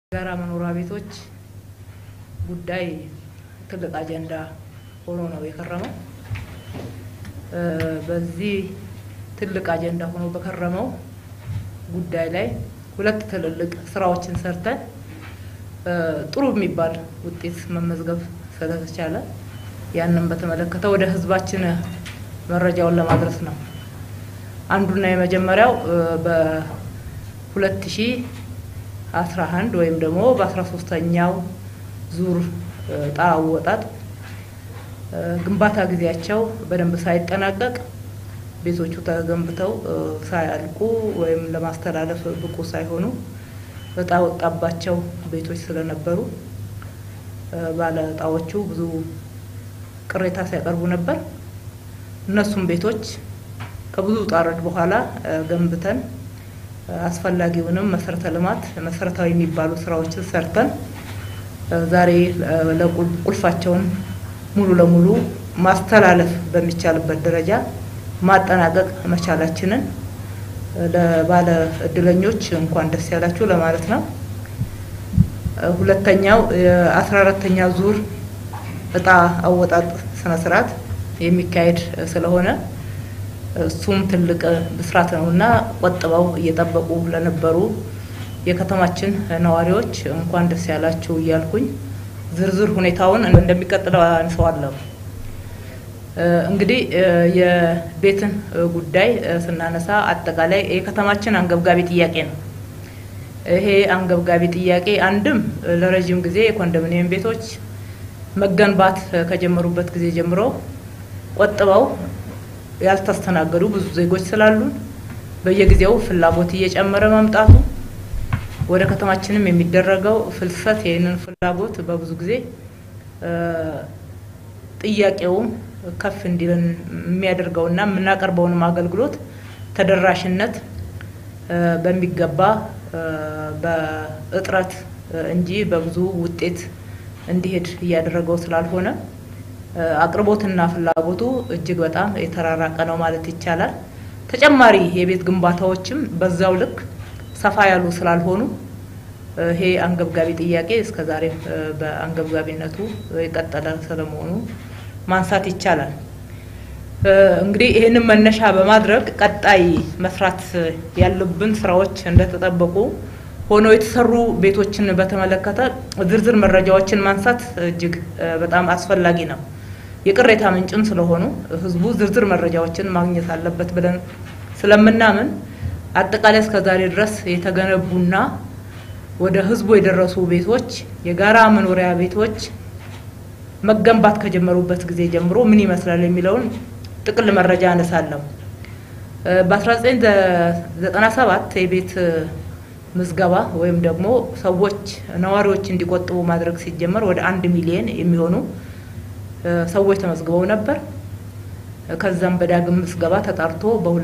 የጋራ መኖሪያ ቤቶች ጉዳይ ትልቅ አጀንዳ ሆኖ ነው የከረመው። በዚህ ትልቅ አጀንዳ ሆኖ በከረመው ጉዳይ ላይ ሁለት ትልልቅ ስራዎችን ሰርተን ጥሩ የሚባል ውጤት መመዝገብ ስለተቻለ ያንን በተመለከተ ወደ ህዝባችን መረጃውን ለማድረስ ነው። አንዱና የመጀመሪያው በሁለት ሺ አስራ አንድ ወይም ደግሞ በአስራ ሶስተኛው ዙር እጣ አወጣጥ ግንባታ ጊዜያቸው በደንብ ሳይጠናቀቅ ቤቶቹ ተገንብተው ሳያልቁ ወይም ለማስተላለፍ ብቁ ሳይሆኑ እጣ ወጣባቸው ቤቶች ስለነበሩ ባለ እጣዎቹ ብዙ ቅሬታ ሲያቀርቡ ነበር። እነሱም ቤቶች ከብዙ ውጣ ውረድ በኋላ ገንብተን አስፈላጊውንም መሰረተ ልማት መሰረታዊ የሚባሉ ስራዎችን ሰርተን ዛሬ ቁልፋቸውን ሙሉ ለሙሉ ማስተላለፍ በሚቻልበት ደረጃ ማጠናቀቅ መቻላችንን ለባለ እድለኞች እንኳን ደስ ያላችሁ ለማለት ነው። ሁለተኛው የአስራ አራተኛ ዙር እጣ አወጣጥ ስነ ስርዓት የሚካሄድ ስለሆነ እሱም ትልቅ ብስራት ነው እና ቆጥበው እየጠበቁ ለነበሩ የከተማችን ነዋሪዎች እንኳን ደስ ያላችሁ እያልኩኝ ዝርዝር ሁኔታውን እንደሚቀጥለው አንሰዋለሁ። እንግዲህ የቤትን ጉዳይ ስናነሳ አጠቃላይ የከተማችን አንገብጋቢ ጥያቄ ነው። ይሄ አንገብጋቢ ጥያቄ አንድም ለረዥም ጊዜ የኮንዶሚኒየም ቤቶች መገንባት ከጀመሩበት ጊዜ ጀምሮ ቆጥበው ያልተስተናገዱ ብዙ ዜጎች ስላሉን በየጊዜው ፍላጎት እየጨመረ መምጣቱ ወደ ከተማችንም የሚደረገው ፍልሰት ይህንን ፍላጎት በብዙ ጊዜ ጥያቄውም ከፍ እንዲልን የሚያደርገውና የምናቀርበውንም አገልግሎት ተደራሽነት በሚገባ በእጥረት እንጂ በብዙ ውጤት እንዲሄድ እያደረገው ስላልሆነ አቅርቦትና ፍላጎቱ እጅግ በጣም የተራራቀ ነው ማለት ይቻላል። ተጨማሪ የቤት ግንባታዎችም በዛው ልክ ሰፋ ያሉ ስላልሆኑ ይሄ አንገብጋቢ ጥያቄ እስከዛሬ በአንገብጋቢነቱ የቀጠለ ስለመሆኑ ማንሳት ይቻላል። እንግዲህ ይህንን መነሻ በማድረግ ቀጣይ መስራት ያሉብን ስራዎች እንደተጠበቁ ሆኖ የተሰሩ ቤቶችን በተመለከተ ዝርዝር መረጃዎችን ማንሳት እጅግ በጣም አስፈላጊ ነው። የቅሬታ ምንጭም ስለሆኑ ህዝቡ ዝርዝር መረጃዎችን ማግኘት አለበት ብለን ስለምናምን አጠቃላይ እስከ ዛሬ ድረስ የተገነቡና ወደ ህዝቡ የደረሱ ቤቶች የጋራ መኖሪያ ቤቶች መገንባት ከጀመሩበት ጊዜ ጀምሮ ምን ይመስላል የሚለውን ጥቅል መረጃ አነሳለሁ። በ1997 የቤት ምዝገባ ወይም ደግሞ ሰዎች ነዋሪዎች እንዲቆጥቡ ማድረግ ሲጀመር ወደ አንድ ሚሊየን የሚሆኑ ሰዎች ተመዝግበው ነበር። ከዛም በዳግም ምዝገባ ተጣርቶ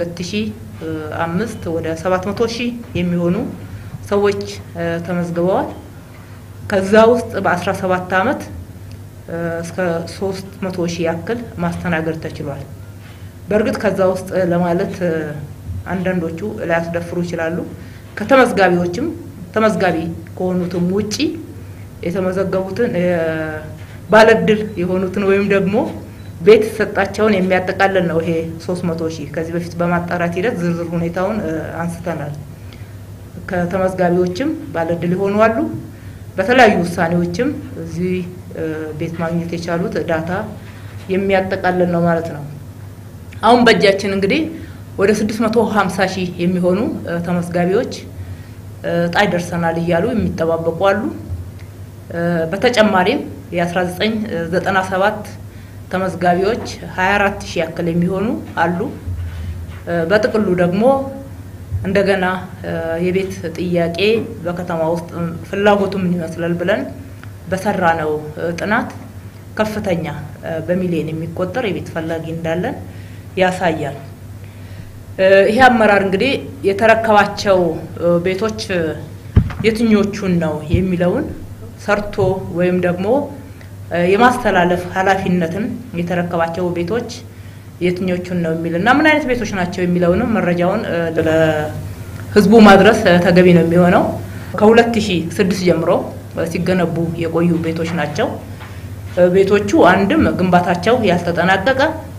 በ2005 ወደ 700 ሺህ የሚሆኑ ሰዎች ተመዝግበዋል። ከዛ ውስጥ በ17 ዓመት እስከ 300 ሺህ ያክል ማስተናገድ ተችሏል። በእርግጥ ከዛ ውስጥ ለማለት አንዳንዶቹ ላያስደፍሩ ይችላሉ። ከተመዝጋቢዎችም ተመዝጋቢ ከሆኑትም ውጪ የተመዘገቡትን ባለድል የሆኑትን ወይም ደግሞ ቤት ሰጣቸውን የሚያጠቃልል ነው። ይሄ 300 ሺህ ከዚህ በፊት በማጣራት ሂደት ዝርዝር ሁኔታውን አንስተናል። ከተመዝጋቢዎችም ባለድል የሆኑ አሉ። በተለያዩ ውሳኔዎችም እዚህ ቤት ማግኘት የቻሉት ዳታ የሚያጠቃልል ነው ማለት ነው። አሁን በእጃችን እንግዲህ ወደ 650 ሺህ የሚሆኑ ተመዝጋቢዎች እጣ ይደርሰናል እያሉ የሚጠባበቁ አሉ። በተጨማሪም የ1997 ተመዝጋቢዎች 24 ሺህ ያክል የሚሆኑ አሉ። በጥቅሉ ደግሞ እንደገና የቤት ጥያቄ በከተማ ውስጥ ፍላጎቱ ምን ይመስላል ብለን በሰራ ነው ጥናት ከፍተኛ በሚሊዮን የሚቆጠር የቤት ፈላጊ እንዳለን ያሳያል። ይሄ አመራር እንግዲህ የተረከባቸው ቤቶች የትኞቹን ነው የሚለውን ሰርቶ ወይም ደግሞ የማስተላለፍ ኃላፊነትን የተረከባቸው ቤቶች የትኞቹን ነው የሚል እና ምን አይነት ቤቶች ናቸው የሚለውንም መረጃውን ለህዝቡ ማድረስ ተገቢ ነው የሚሆነው። ከ2006 ጀምሮ ሲገነቡ የቆዩ ቤቶች ናቸው። ቤቶቹ አንድም ግንባታቸው ያልተጠናቀቀ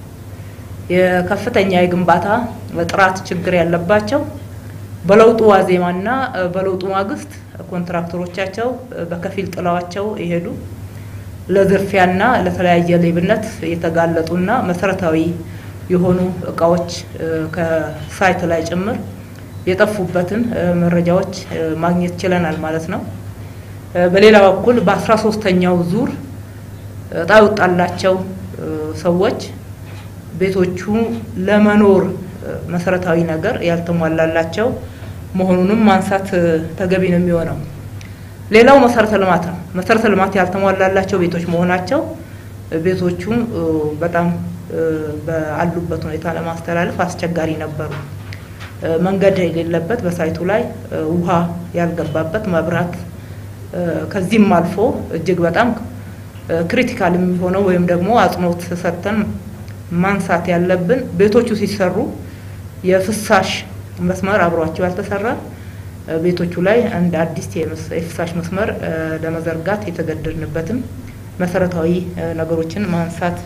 የከፍተኛ የግንባታ ጥራት ችግር ያለባቸው በለውጡ ዋዜማና በለውጡ ማግስት ኮንትራክተሮቻቸው በከፊል ጥለዋቸው የሄዱ ለዝርፊያና ለተለያየ ሌብነት የተጋለጡና መሰረታዊ የሆኑ እቃዎች ከሳይት ላይ ጭምር የጠፉበትን መረጃዎች ማግኘት ችለናል ማለት ነው። በሌላ በኩል በአስራ ሶስተኛው ዙር እጣ የወጣላቸው ሰዎች ቤቶቹ ለመኖር መሰረታዊ ነገር ያልተሟላላቸው መሆኑንም ማንሳት ተገቢ ነው የሚሆነው። ሌላው መሰረተ ልማት ነው። መሰረተ ልማት ያልተሟላላቸው ቤቶች መሆናቸው ቤቶቹ በጣም በአሉበት ሁኔታ ለማስተላለፍ አስቸጋሪ ነበሩ። መንገድ የሌለበት በሳይቱ ላይ ውሃ ያልገባበት መብራት፣ ከዚህም አልፎ እጅግ በጣም ክሪቲካል የሚሆነው ወይም ደግሞ አጽንኦት ሰጥተን ማንሳት ያለብን ቤቶቹ ሲሰሩ የፍሳሽ መስመር አብሯቸው ያልተሰራ ቤቶቹ ላይ እንደ አዲስ የፍሳሽ መስመር ለመዘርጋት የተገደድንበትም መሰረታዊ ነገሮችን ማንሳት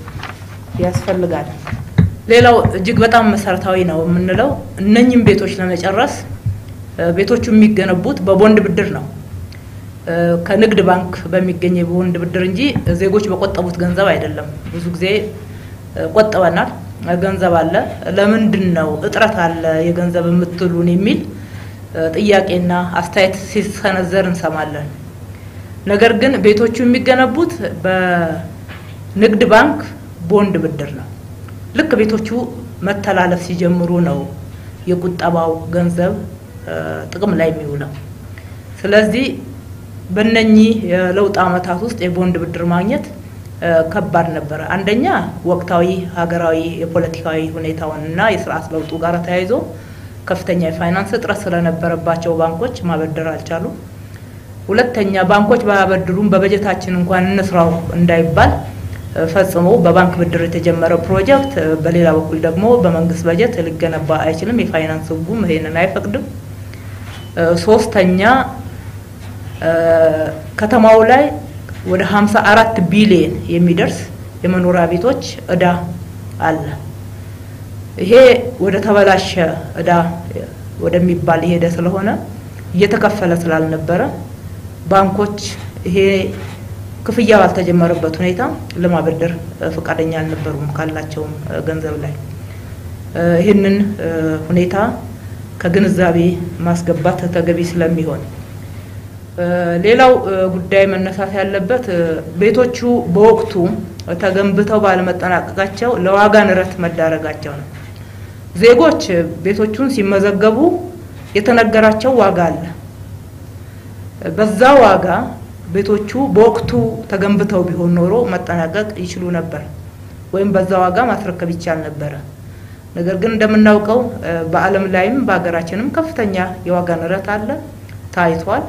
ያስፈልጋል። ሌላው እጅግ በጣም መሰረታዊ ነው የምንለው እነኝም ቤቶች ለመጨረስ ቤቶቹ የሚገነቡት በቦንድ ብድር ነው። ከንግድ ባንክ በሚገኝ የቦንድ ብድር እንጂ ዜጎች በቆጠቡት ገንዘብ አይደለም። ብዙ ጊዜ ቆጥበናል፣ ገንዘብ አለ፣ ለምንድን ነው እጥረት አለ የገንዘብ የምትሉን የሚል ጥያቄና አስተያየት ሲሰነዘር እንሰማለን። ነገር ግን ቤቶቹ የሚገነቡት በንግድ ባንክ ቦንድ ብድር ነው። ልክ ቤቶቹ መተላለፍ ሲጀምሩ ነው የቁጠባው ገንዘብ ጥቅም ላይ የሚውለው። ስለዚህ በእነኚህ የለውጥ ዓመታት ውስጥ የቦንድ ብድር ማግኘት ከባድ ነበረ። አንደኛ ወቅታዊ ሀገራዊ የፖለቲካዊ ሁኔታውን እና የስርዓት ለውጡ ጋር ተያይዞ ከፍተኛ የፋይናንስ እጥረት ስለነበረባቸው ባንኮች ማበደር አልቻሉም። ሁለተኛ ባንኮች ባያበድሩም በበጀታችን እንኳን እንስራው እንዳይባል ፈጽሞ በባንክ ብድር የተጀመረ ፕሮጀክት በሌላ በኩል ደግሞ በመንግስት በጀት ሊገነባ አይችልም። የፋይናንስ ሕጉም ይሄንን አይፈቅድም። ሶስተኛ ከተማው ላይ ወደ 54 ቢሊየን የሚደርስ የመኖሪያ ቤቶች እዳ አለ። ይሄ ወደ ተበላሸ እዳ ወደሚባል የሄደ ስለሆነ እየተከፈለ ስላልነበረ ባንኮች ይሄ ክፍያ ባልተጀመረበት ሁኔታ ለማበደር ፈቃደኛ አልነበሩም ካላቸውም ገንዘብ ላይ። ይህንን ሁኔታ ከግንዛቤ ማስገባት ተገቢ ስለሚሆን ሌላው ጉዳይ መነሳት ያለበት ቤቶቹ በወቅቱ ተገንብተው ባለመጠናቀቃቸው ለዋጋ ንረት መዳረጋቸው ነው። ዜጎች ቤቶቹን ሲመዘገቡ የተነገራቸው ዋጋ አለ። በዛ ዋጋ ቤቶቹ በወቅቱ ተገንብተው ቢሆን ኖሮ መጠናቀቅ ይችሉ ነበር፣ ወይም በዛ ዋጋ ማስረከብ ይቻል ነበረ። ነገር ግን እንደምናውቀው በዓለም ላይም በሀገራችንም ከፍተኛ የዋጋ ንረት አለ፣ ታይቷል።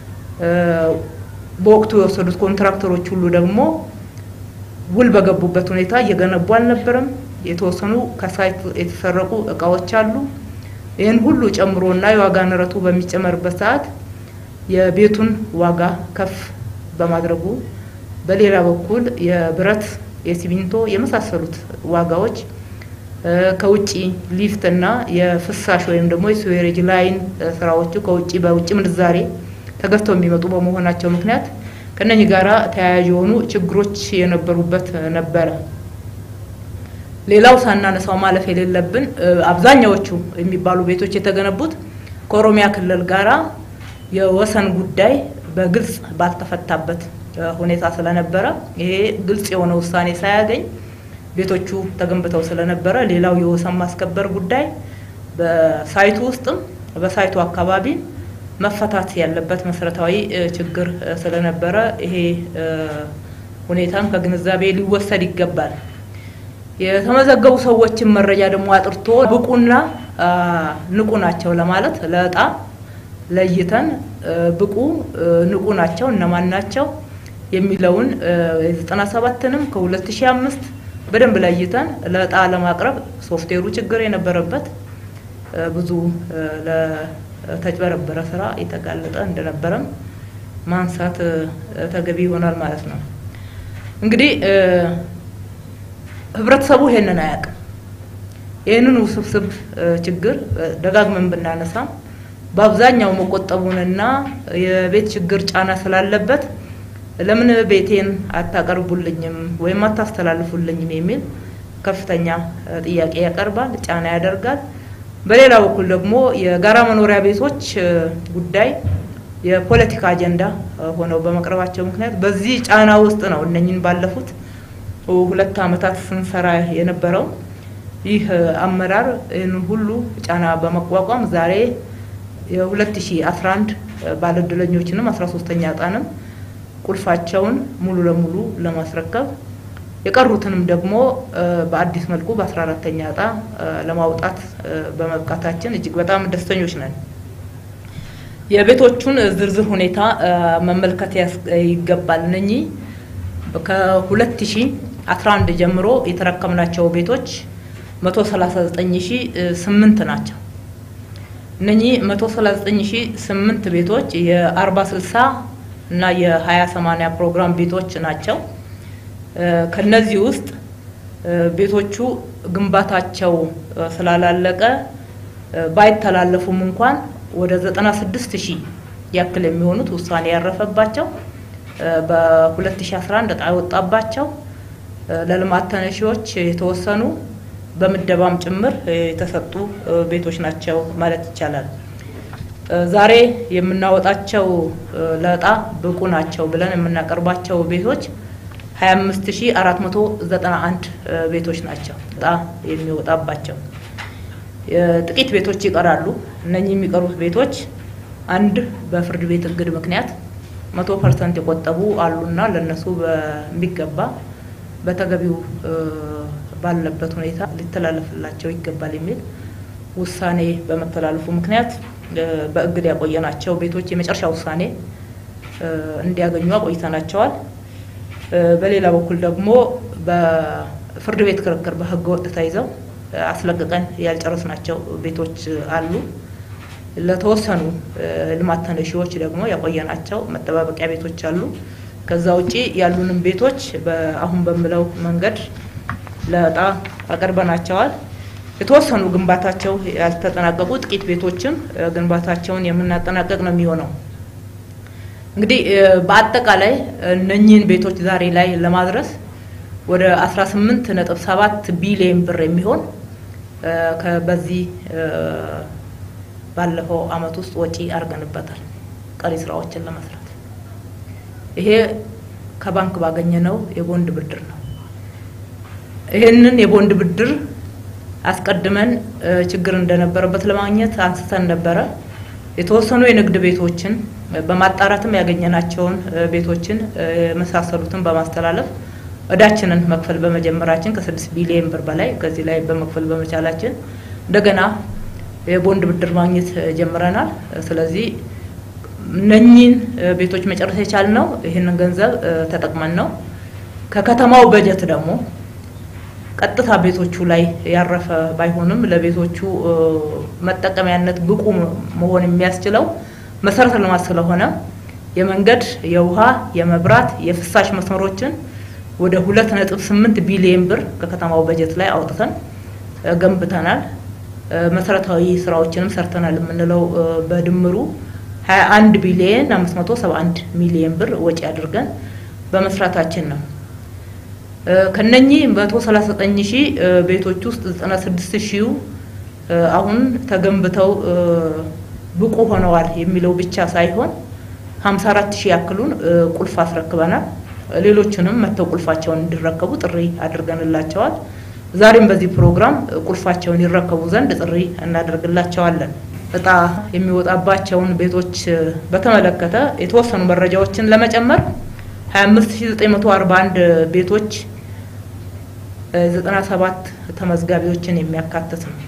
በወቅቱ የወሰዱት ኮንትራክተሮች ሁሉ ደግሞ ውል በገቡበት ሁኔታ እየገነቡ አልነበረም። የተወሰኑ ከሳይት የተሰረቁ እቃዎች አሉ። ይህን ሁሉ ጨምሮና የዋጋ ንረቱ በሚጨመርበት ሰዓት የቤቱን ዋጋ ከፍ በማድረጉ በሌላ በኩል የብረት፣ የሲሚንቶ የመሳሰሉት ዋጋዎች ከውጭ ሊፍት እና የፍሳሽ ወይም ደግሞ የስዌሬጅ ላይን ስራዎቹ ከውጭ በውጭ ምንዛሬ ተገዝተው የሚመጡ በመሆናቸው ምክንያት ከነኚህ ጋራ ተያያዥ የሆኑ ችግሮች የነበሩበት ነበረ። ሌላው ሳናነሳው ማለፍ የሌለብን አብዛኛዎቹ የሚባሉ ቤቶች የተገነቡት ከኦሮሚያ ክልል ጋራ የወሰን ጉዳይ በግልጽ ባልተፈታበት ሁኔታ ስለነበረ ይሄ ግልጽ የሆነ ውሳኔ ሳያገኝ ቤቶቹ ተገንብተው ስለነበረ ሌላው የወሰን ማስከበር ጉዳይ በሳይቱ ውስጥም በሳይቱ አካባቢ መፈታት ያለበት መሰረታዊ ችግር ስለነበረ ይሄ ሁኔታም ከግንዛቤ ሊወሰድ ይገባል። የተመዘገቡ ሰዎችን መረጃ ደግሞ አጥርቶ ብቁና ንቁ ናቸው ለማለት ለእጣ ለይተን ብቁ ንቁ ናቸው እነማን ናቸው የሚለውን የዘጠና ሰባትንም ከሁለት ሺህ አምስት በደንብ ለይተን ለእጣ ለማቅረብ ሶፍትዌሩ ችግር የነበረበት ብዙ ተጭበረበረ ስራ የተጋለጠ እንደነበረም ማንሳት ተገቢ ይሆናል ማለት ነው። እንግዲህ ህብረተሰቡ ይሄንን አያውቅም። ይህንን ውስብስብ ችግር ደጋግመን ብናነሳም በአብዛኛው መቆጠቡንና የቤት ችግር ጫና ስላለበት ለምን ቤቴን አታቀርቡልኝም ወይም አታስተላልፉልኝም የሚል ከፍተኛ ጥያቄ ያቀርባል፣ ጫና ያደርጋል። በሌላ በኩል ደግሞ የጋራ መኖሪያ ቤቶች ጉዳይ የፖለቲካ አጀንዳ ሆነው በመቅረባቸው ምክንያት በዚህ ጫና ውስጥ ነው እነኝን ባለፉት ሁለት ዓመታት ስንሰራ የነበረው። ይህ አመራር ይህንን ሁሉ ጫና በመቋቋም ዛሬ የ2011 ባለእድለኞችንም 13ኛ ዕጣንም ቁልፋቸውን ሙሉ ለሙሉ ለማስረከብ የቀሩትንም ደግሞ በአዲስ መልኩ በ14ተኛ ዕጣ ለማውጣት በመብቃታችን እጅግ በጣም ደስተኞች ነን። የቤቶቹን ዝርዝር ሁኔታ መመልከት ይገባል። እነኚህ ከ2011 ጀምሮ የተረከምናቸው ቤቶች 139008 ናቸው። እነኚህ 139008 ቤቶች የ40 60 እና የ20 80 ፕሮግራም ቤቶች ናቸው። ከነዚህ ውስጥ ቤቶቹ ግንባታቸው ስላላለቀ ባይተላለፉም እንኳን ወደ 96 ሺህ ያክል የሚሆኑት ውሳኔ ያረፈባቸው በ2011 ዕጣ የወጣባቸው ለልማት ተነሺዎች የተወሰኑ በምደባም ጭምር የተሰጡ ቤቶች ናቸው ማለት ይቻላል። ዛሬ የምናወጣቸው ለዕጣ ብቁ ናቸው ብለን የምናቀርባቸው ቤቶች 25491 ቤቶች ናቸው ዕጣ የሚወጣባቸው። ጥቂት ቤቶች ይቀራሉ። እነኚህ የሚቀሩት ቤቶች አንድ በፍርድ ቤት እግድ ምክንያት መቶ ፐርሰንት የቆጠቡ አሉና ለነሱ በሚገባ በተገቢው ባለበት ሁኔታ ሊተላለፍላቸው ይገባል የሚል ውሳኔ በመተላለፉ ምክንያት በእግድ ያቆየናቸው ቤቶች የመጨረሻ ውሳኔ እንዲያገኙ አቆይተናቸዋል። በሌላ በኩል ደግሞ በፍርድ ቤት ክርክር በሕገ ወጥ ተይዘው አስለቅቀን ያልጨረስናቸው ቤቶች አሉ። ለተወሰኑ ልማት ተነሺዎች ደግሞ ያቆየናቸው መጠባበቂያ ቤቶች አሉ። ከዛ ውጪ ያሉንም ቤቶች አሁን በምለው መንገድ ለዕጣ አቅርበናቸዋል። የተወሰኑ ግንባታቸው ያልተጠናቀቁ ጥቂት ቤቶችም ግንባታቸውን የምናጠናቀቅ ነው የሚሆነው። እንግዲህ በአጠቃላይ እነኚህን ቤቶች ዛሬ ላይ ለማድረስ ወደ 18 ነጥብ 7 ቢሊዮን ብር የሚሆን በዚህ ባለፈው አመት ውስጥ ወጪ አድርገንበታል ቀሪ ስራዎችን ለመስራት። ይሄ ከባንክ ባገኘነው የቦንድ ብድር ነው። ይህንን የቦንድ ብድር አስቀድመን ችግር እንደነበረበት ለማግኘት አንስተን ነበረ። የተወሰኑ የንግድ ቤቶችን በማጣራትም ያገኘናቸውን ቤቶችን የመሳሰሉትን በማስተላለፍ እዳችንን መክፈል በመጀመራችን ከስድስት ቢሊዮን ብር በላይ ከዚህ ላይ በመክፈል በመቻላችን እንደገና የቦንድ ብድር ማግኘት ጀምረናል። ስለዚህ እነኚህን ቤቶች መጨረስ የቻልነው ይህንን ገንዘብ ተጠቅመን ነው። ከከተማው በጀት ደግሞ ቀጥታ ቤቶቹ ላይ ያረፈ ባይሆንም ለቤቶቹ መጠቀሚያነት ብቁ መሆን የሚያስችለው መሰረተ ልማት ስለሆነ የመንገድ፣ የውሃ፣ የመብራት፣ የፍሳሽ መስመሮችን ወደ ሁለት ነጥብ ስምንት ቢሊዮን ብር ከከተማው በጀት ላይ አውጥተን ገንብተናል። መሰረታዊ ስራዎችንም ሰርተናል የምንለው በድምሩ 21 ቢሊዮን 571 ሚሊዮን ብር ወጪ አድርገን በመስራታችን ነው። ከነኚህ 139 ሺህ ቤቶች ውስጥ 96 ሺው አሁን ተገንብተው ብቁ ሆነዋል የሚለው ብቻ ሳይሆን 54 ሺህ ያክሉን ቁልፍ አስረክበናል። ሌሎችንም መተው ቁልፋቸውን እንዲረከቡ ጥሪ አድርገንላቸዋል። ዛሬም በዚህ ፕሮግራም ቁልፋቸውን ይረከቡ ዘንድ ጥሪ እናደርግላቸዋለን። እጣ የሚወጣባቸውን ቤቶች በተመለከተ የተወሰኑ መረጃዎችን ለመጨመር 25941 ቤቶች 97 ተመዝጋቢዎችን የሚያካትት ነው።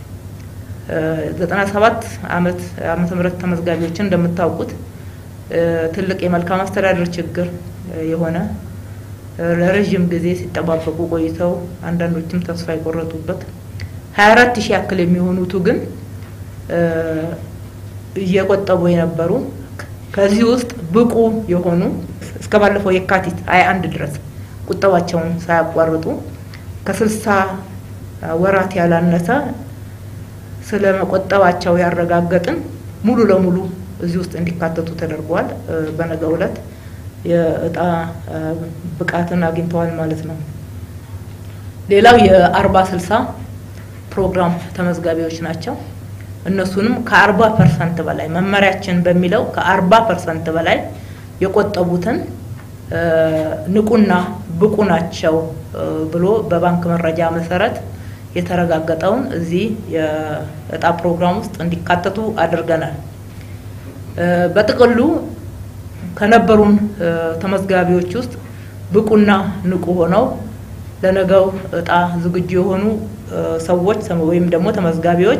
97 ዓመት ዓመተ ምህረት ተመዝጋቢዎችን እንደምታውቁት ትልቅ የመልካም አስተዳደር ችግር የሆነ ለረዥም ጊዜ ሲጠባበቁ ቆይተው አንዳንዶችም ተስፋ የቆረጡበት 24 ሺህ ያክል የሚሆኑቱ ግን እየቆጠቡ የነበሩ ከዚህ ውስጥ ብቁ የሆኑ እስከ ባለፈው የካቲት 21 ድረስ ቁጠባቸውን ሳያቋርጡ ከስልሳ ወራት ያላነሰ ስለ መቆጠባቸው ያረጋገጥን ሙሉ ለሙሉ እዚህ ውስጥ እንዲካተቱ ተደርጓል። በነገው ዕለት የእጣ ብቃትን አግኝተዋል ማለት ነው። ሌላው የአርባ ስልሳ ፕሮግራም ተመዝጋቢዎች ናቸው። እነሱንም ከአርባ ፐርሰንት በላይ መመሪያችን በሚለው ከአርባ ፐርሰንት በላይ የቆጠቡትን ንቁና ብቁ ናቸው ብሎ በባንክ መረጃ መሰረት የተረጋገጠውን እዚህ የእጣ ፕሮግራም ውስጥ እንዲካተቱ አድርገናል። በጥቅሉ ከነበሩን ተመዝጋቢዎች ውስጥ ብቁና ንቁ ሆነው ለነገው እጣ ዝግጁ የሆኑ ሰዎች ወይም ደግሞ ተመዝጋቢዎች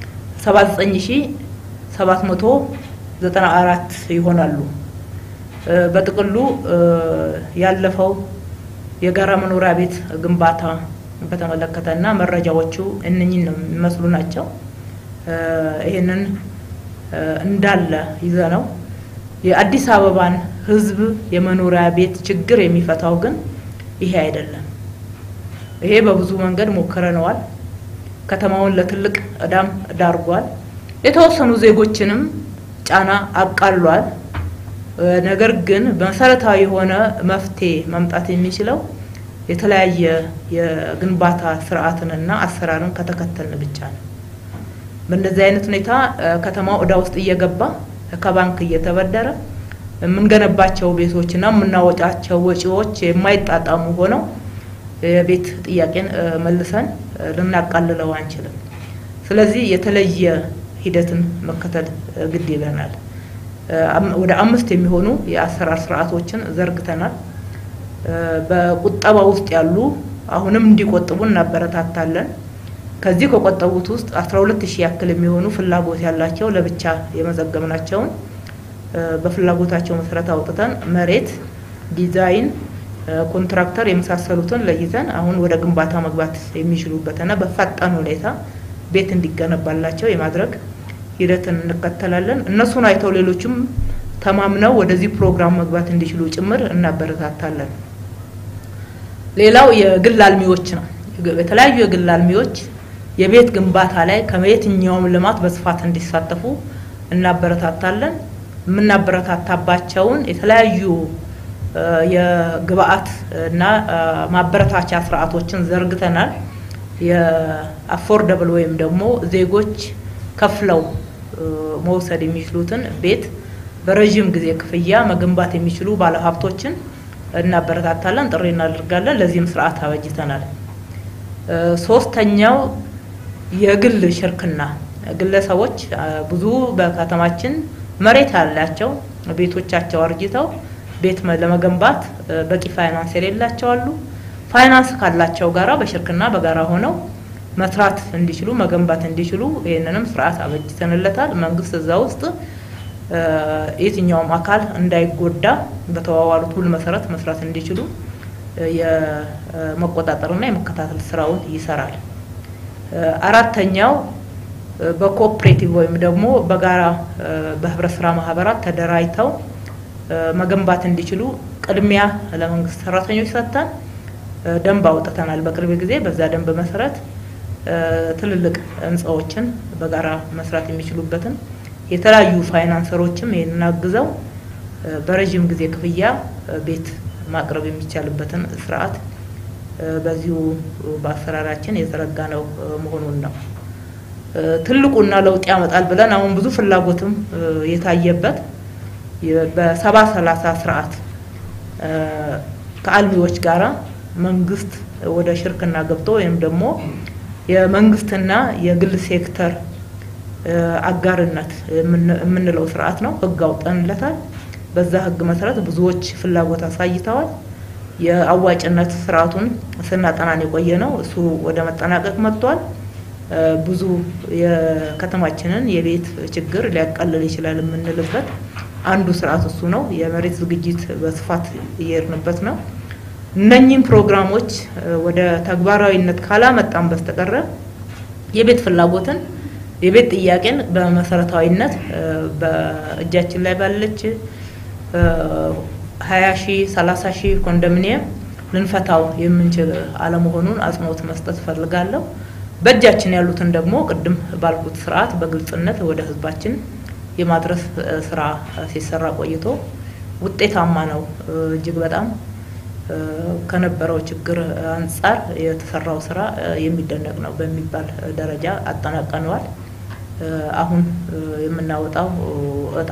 79794 ይሆናሉ። በጥቅሉ ያለፈው የጋራ መኖሪያ ቤት ግንባታ በተመለከተ እና መረጃዎቹ እነኝን ነው የሚመስሉ ናቸው። ይሄንን እንዳለ ይዘ ነው የአዲስ አበባን ሕዝብ የመኖሪያ ቤት ችግር የሚፈታው ግን ይሄ አይደለም። ይሄ በብዙ መንገድ ሞክረነዋል። ከተማውን ለትልቅ እዳም ዳርጓል። የተወሰኑ ዜጎችንም ጫና አቃሏል። ነገር ግን መሰረታዊ የሆነ መፍትሄ መምጣት የሚችለው የተለያየ የግንባታ ስርዓትንና አሰራርን ከተከተልን ብቻ ነው። በእንደዚህ አይነት ሁኔታ ከተማው እዳ ውስጥ እየገባ ከባንክ እየተበደረ የምንገነባቸው ቤቶችና የምናወጫቸው ወጪዎች የማይጣጣሙ ሆነው የቤት ጥያቄን መልሰን ልናቃልለው አንችልም። ስለዚህ የተለየ ሂደትን መከተል ግድ ይለናል። ወደ አምስት የሚሆኑ የአሰራር ስርዓቶችን ዘርግተናል። በቁጠባ ውስጥ ያሉ አሁንም እንዲቆጥቡ እናበረታታለን። ከዚህ ከቆጠቡት ውስጥ 12 ሺህ ያክል የሚሆኑ ፍላጎት ያላቸው ለብቻ የመዘገብናቸውን በፍላጎታቸው መሰረት አውጥተን መሬት፣ ዲዛይን፣ ኮንትራክተር የመሳሰሉትን ለይተን አሁን ወደ ግንባታ መግባት የሚችሉበትና በፈጣን ሁኔታ ቤት እንዲገነባላቸው የማድረግ ሂደትን እንከተላለን። እነሱን አይተው ሌሎችም ተማምነው ወደዚህ ፕሮግራም መግባት እንዲችሉ ጭምር እናበረታታለን። ሌላው የግል አልሚዎች ነው። የተለያዩ የግል አልሚዎች የቤት ግንባታ ላይ ከየትኛውም ልማት በስፋት እንዲሳተፉ እናበረታታለን። የምናበረታታባቸውን የተለያዩ የግብአት እና ማበረታቻ ስርዓቶችን ዘርግተናል። የአፎርደብል ወይም ደግሞ ዜጎች ከፍለው መውሰድ የሚችሉትን ቤት በረዥም ጊዜ ክፍያ መገንባት የሚችሉ ባለሀብቶችን እናበረታታለን፣ ጥሪ እናደርጋለን። ለዚህም ስርዓት አበጅተናል። ሶስተኛው የግል ሽርክና ግለሰቦች ብዙ በከተማችን መሬት ያላቸው ቤቶቻቸው አርጅተው ቤት ለመገንባት በቂ ፋይናንስ የሌላቸው አሉ። ፋይናንስ ካላቸው ጋራ በሽርክና በጋራ ሆነው መስራት እንዲችሉ መገንባት እንዲችሉ ይህንንም ስርዓት አበጅተንለታል። መንግስት እዛ ውስጥ የትኛውም አካል እንዳይጎዳ በተዋዋሉት ውል መሰረት መስራት እንዲችሉ የመቆጣጠርና የመከታተል ስራውን ይሰራል። አራተኛው በኮኦፕሬቲቭ ወይም ደግሞ በጋራ በህብረት ስራ ማህበራት ተደራጅተው መገንባት እንዲችሉ ቅድሚያ ለመንግስት ሰራተኞች ሰጥተን ደንብ አውጥተናል በቅርብ ጊዜ። በዛ ደንብ መሰረት ትልልቅ ህንፃዎችን በጋራ መስራት የሚችሉበትን የተለያዩ ፋይናንሰሮችም ይህንን አግዘው በረዥም ጊዜ ክፍያ ቤት ማቅረብ የሚቻልበትን ስርዓት በዚሁ በአሰራራችን የዘረጋ ነው መሆኑን ነው። ትልቁና ለውጥ ያመጣል ብለን አሁን ብዙ ፍላጎትም የታየበት በሰባ ሰላሳ ስርዓት ከአልሚዎች ጋራ መንግስት ወደ ሽርክና ገብቶ ወይም ደግሞ የመንግስትና የግል ሴክተር አጋርነት የምንለው ስርዓት ነው። ህግ አውጠንለታል። በዛ ህግ መሰረት ብዙዎች ፍላጎት አሳይተዋል። የአዋጭነት ስርዓቱን ስናጠናን የቆየ ነው። እሱ ወደ መጠናቀቅ መጥቷል። ብዙ የከተማችንን የቤት ችግር ሊያቃልል ይችላል የምንልበት አንዱ ስርዓት እሱ ነው። የመሬት ዝግጅት በስፋት እየሄድንበት ነው። እነኚህም ፕሮግራሞች ወደ ተግባራዊነት ካላመጣን በስተቀረ የቤት ፍላጎትን የቤት ጥያቄን በመሰረታዊነት በእጃችን ላይ ባለች ሀያ ሺህ ሰላሳ ሺህ ኮንዶሚኒየም ልንፈታው የምንችል አለመሆኑን አጽንኦት መስጠት እፈልጋለሁ። በእጃችን ያሉትን ደግሞ ቅድም ባልኩት ስርዓት በግልጽነት ወደ ህዝባችን የማድረስ ስራ ሲሰራ ቆይቶ ውጤታማ ነው። እጅግ በጣም ከነበረው ችግር አንጻር የተሰራው ስራ የሚደነቅ ነው በሚባል ደረጃ አጠናቀነዋል። አሁን የምናወጣው እጣ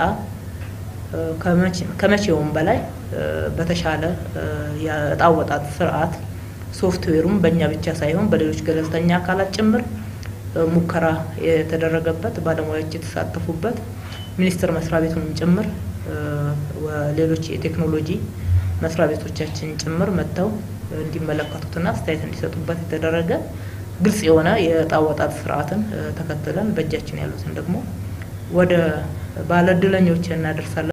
ከመቼውም በላይ በተሻለ የእጣ አወጣጥ ስርዓት ሶፍትዌሩም በእኛ ብቻ ሳይሆን በሌሎች ገለልተኛ አካላት ጭምር ሙከራ የተደረገበት ባለሙያዎች የተሳተፉበት ሚኒስቴር መስሪያ ቤቱንም ጭምር ሌሎች የቴክኖሎጂ መስሪያ ቤቶቻችን ጭምር መጥተው እንዲመለከቱትና አስተያየት እንዲሰጡበት የተደረገ ግልጽ የሆነ የእጣ አወጣጥ ስርዓትን ተከትለን በእጃችን ያሉትን ደግሞ ወደ ባለእድለኞች እናደርሳለን።